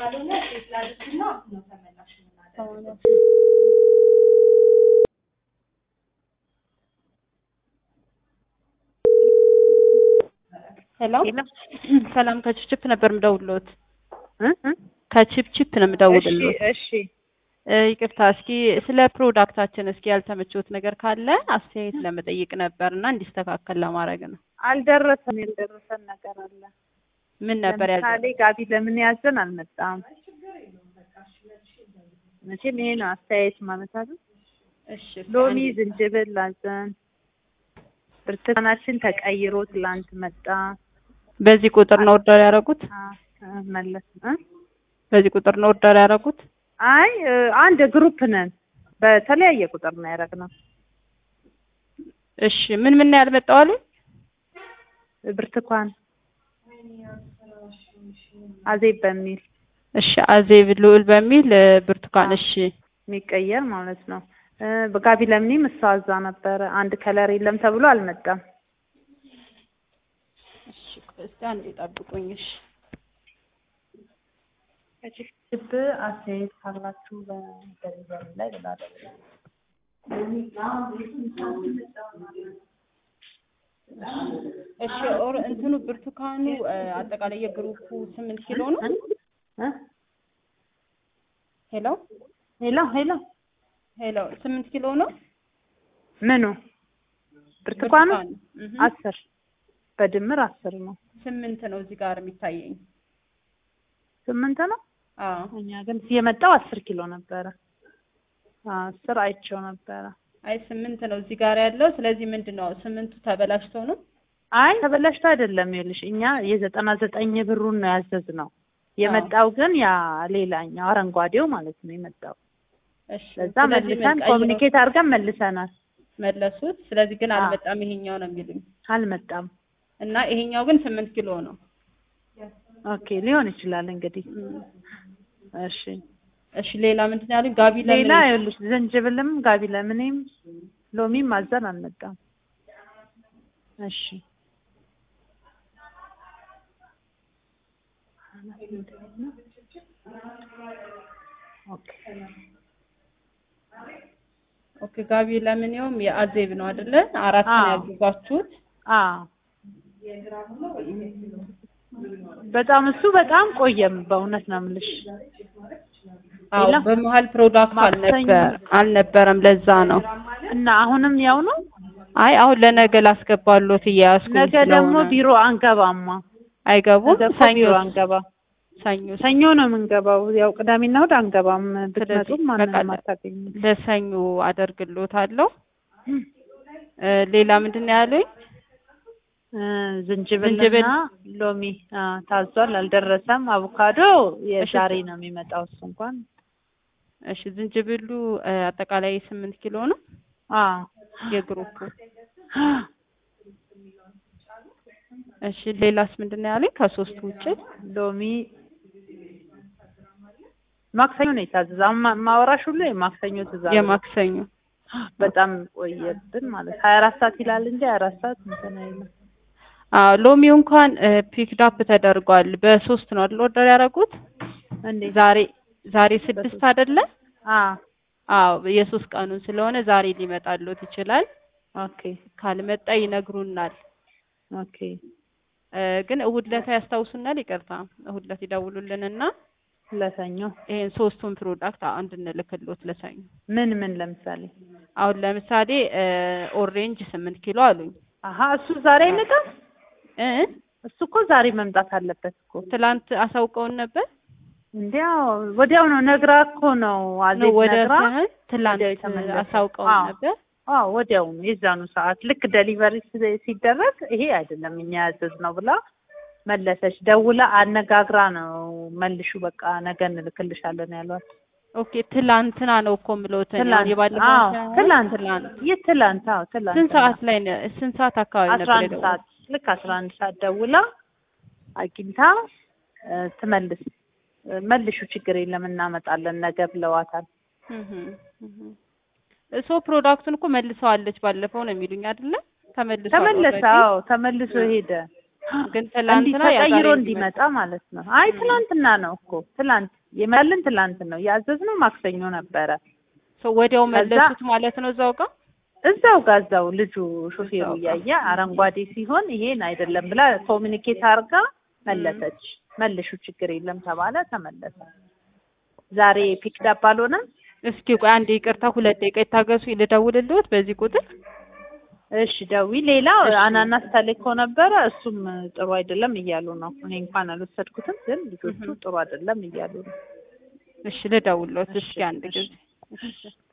ካልሆነ ሴት ላድርግና ነው ተመላሽ የምናደርገው። ሄሎ ሰላም፣ ከችፕችፕ ነበር የምደውልዎት። ከችፕችፕ ነው የምደውልልዎት። እሺ እ ይቅርታ፣ እስኪ ስለ ፕሮዳክታችን እስኪ ያልተመቸዎት ነገር ካለ አስተያየት ለመጠየቅ ነበር እና እንዲስተካከል ለማድረግ ነው። አልደረሰም። ያልደረሰን ነገር አለ። ምን ነበር ያል ለምሳሌ ጋቢ ለምን ያዘን አልመጣም። መቼም ይሄ ነው አስተያየት ማለት አይደል? እሺ ሎሚ፣ ዝንጅብል አዘን። ብርቱካናችን ተቀይሮ ትላንት መጣ። በዚህ ቁጥር ነው ኦርደር ያደረጉት? አ አ፣ መለስ እ በዚህ ቁጥር ነው ኦርደር ያደረጉት? አይ እ፣ አንድ ግሩፕ ነን። በተለያየ ቁጥር ነው ያደረግነው። እሺ ምን ምን ነው ያልመጣው አሉ? ብርቱካን አዜብ በሚል እሺ አዜብ ልዑል በሚል እ፣ ብርቱካን። እሺ የሚቀየር ማለት ነው። እ፣ በጋቢ ለምኔም እሷ አዛ ነበረ። አንድ ከለር የለም ተብሎ አልመጣም። እሺ እስቲ አንዴ ጠብቁኝ። እሺ ከችፕ አስተያየት ካላችሁ በደሊቨሪ ላይ ብላለ እሺ ኦር እንትኑ ብርቱካኑ እ፣ አጠቃላይ የግሩፑ ስምንት ኪሎ ነው። ሄሎ ሄሎ ሄሎ ሄሎ ስምንት ኪሎ ነው ምኑ ብርቱካኑ ብርቱካኑ። እህ፣ አስር በድምር አስር ነው። ስምንት ነው እዚህ ጋር የሚታየኝ። ስምንት ነው። አዎ እኛ ግን የመጣው አስር ኪሎ ነበረ። አስር አይቼው ነበረ። አይ ስምንት ነው እዚህ ጋር ያለው። ስለዚህ ምንድን ነው ስምንቱ ተበላሽቶ ነው? አይ ተበላሽቶ አይደለም። ይኸውልሽ እኛ የዘጠና ዘጠኝ ብሩን ነው ያዘዝነው። የመጣው ግን ያ ሌላኛው አረንጓዴው ማለት ነው የመጣው። እሺ ለዛ ስለዚህ መልሰን ቀይረው ኮሚኒኬት አድርገን መልሰናል። መለሱት። ስለዚህ ግን አዎ። አልመጣም ይሄኛው ነው የሚሉኝ አልመጣም። እና ይሄኛው ግን ስምንት ኪሎ ነው። ኦኬ ሊሆን ይችላል እንግዲህ። እም፣ እሺ እሺ ሌላ ምንድን ነው ያሉኝ? ጋቢ ለምን ሌላ ይኸውልሽ ዝንጅብልም ጋቢ ለምኔም ሎሚም ማዘን አልመጣም። እሺ ኦኬ ኦኬ ጋቢ ለምኔውም የአዜብ ነው አይደለ? አራት ነው አዎ። ያዘዛችሁት። አዎ በጣም እሱ በጣም ቆየም በእውነት ነው የምልሽ። አዎ ሌላ? በመሀል ፕሮዳክት ማክሰኞ አልነበር አልነበረም። ለዛ ነው። እና አሁንም ያው ነው። አይ አሁን ለነገ ላስገባሎት እያያዝኩኝ ነገ ደግሞ ስለሆነ ቢሮ አንገባማ። አይገቡም። ነገ እኮ ሰኞ ቢሮ አንገባ። ሰኞ ሰኞ ነው የምንገባው። ያው ቅዳሜና እሑድ አንገባም። ብትመጡም ስለዚህ ማንንም በቃ አታገኙም። ለሰኞ አደርግሎታለሁ። እ፣ ሌላ ምንድን ነው ያሉኝ? እ፣ ዝንጅብልና ዝንጅብል። ሎሚ አ፣ ታዟል፣ አልደረሰም። አቮካዶ የዛሬ ነው የሚመጣው። እሱ እንኳን እሺ ዝንጅብሉ እ፣ አጠቃላይ ስምንት ኪሎ ነው አ የግሩፑ። እሺ ሌላስ ምንድን ነው ያሉኝ? ከሶስቱ ውጭ ሎሚ ማክሰኞ ነው የታዘዘ። አሁን ማ- ማወራሽ ሁሉ የማክሰኞ ትእዛዝ ነው። የማክሰኞ በጣም ቆየብን ማለት ሀያ አራት ሰዓት ይላል እንጂ ሀያ አራት ሰዓት እንትን አይልም። አዎ ሎሚው እንኳን ፒክድ አፕ ተደርጓል። በሶስት ነው አይደል ኦርደር ያደረጉት? እንዴ ዛሬ ዛሬ ስድስት በሶስት። አይደለ? አ አዎ የሶስት ቀኑን ስለሆነ ዛሬ ሊመጣልዎት ይችላል። ኦኬ ካልመጣ ይነግሩናል። ኦኬ እ፣ ግን እሑድ ዕለት ያስታውሱናል። ይቅርታ እሑድ ዕለት ይደውሉልንና ለሰኞ ይሄን ሶስቱን ፕሮዳክት እንድንልክልዎት ለሰኞ። ምን ምን ለምሳሌ አሁን ለምሳሌ እ፣ ኦሬንጅ ስምንት ኪሎ አሉኝ አሀ እሱ ዛሬ አይመጣም። እ እሱ እኮ ዛሬ መምጣት አለበት እኮ ትላንት አሳውቀውን ነበር እንዲያው ወዲያው ነው ነግራ እኮ ነው ነው አዜብ ወደ ነግራ ሳይሆን ትላንት ወዲያው የተመለሰው። አሳውቀውን አዎ። ነበር። አዎ ወዲያው ነው የዛኑ ሰዓት ልክ ደሊቨሪ ሲ- ሲደረግ ይሄ አይደለም እኛ ያዘዝነው ብላ መለሰች። ደውላ አነጋግራ ነው መልሹ በቃ ነገ እንልክልሻለን ያሏት። ኦኬ ትላንትና ነው እኮ የምለውት እኔ ትላንት የባለፈው አዎ ሳይሆን ትላንት ትላንት ይህ ትላንት አዎ ትላንት ስንት ሰዓት ላይ ነው? ስንት ሰዓት አካባቢ አስራ ነበር አንድ የደወሉት? ሰዓት ልክ አስራ አንድ ሰዓት ደውላ አግኝታ እ፣ ትመልስ እ፣ መልሹ ችግር የለም እናመጣለን ነገ ብለዋታል። እህ እህ እሶ ፕሮዳክቱን እኮ መልሰዋለች ባለፈው ነው የሚሉኝ አይደለ? ተመልሷል ተመለሰ። already? አዎ ተመልሶ ሄደ። ግን እንዲህ ትላንትና ያ ዛሬ ተቀይሮ እንዲመጣ እንዲመጣ ማለት ነው። አይ ትላንትና ነው እኮ ትላንት የመልን ትላንት ነው ያዘዝነው ማክሰኞ ነበረ። ሰው ወዲያው ከዛ- መለሱት ማለት ነው እዛው ጋር እዛው ጋር እዛው ልጁ ሾፌሩ እዛው ጋር። እያየ አረንጓዴ ሲሆን ይሄን አይደለም ብላ ኮሚኒኬት አድርጋ መለሰች። መልሹ ችግር የለም ተባለ፣ ተመለሰ። ዛሬ ፒክዳፕ አልሆነም። እስኪ ቆይ አንዴ ይቅርታ፣ ሁለት ደቂቃ ይታገሱ፣ ልደውልልዎት በዚህ ቁጥር እሺ ደዊ ሌላ እሺ። አናናስ ተልኮ ነበረ። እሱም ጥሩ አይደለም እያሉ ነው። እኔ እንኳን አልወሰድኩትም፣ ግን ልጆቹ እህ። ጥሩ አይደለም እያሉ ነው። እሺ ልደውልልዎት እስኪ አንድ እሺ። ጊዜ እሺ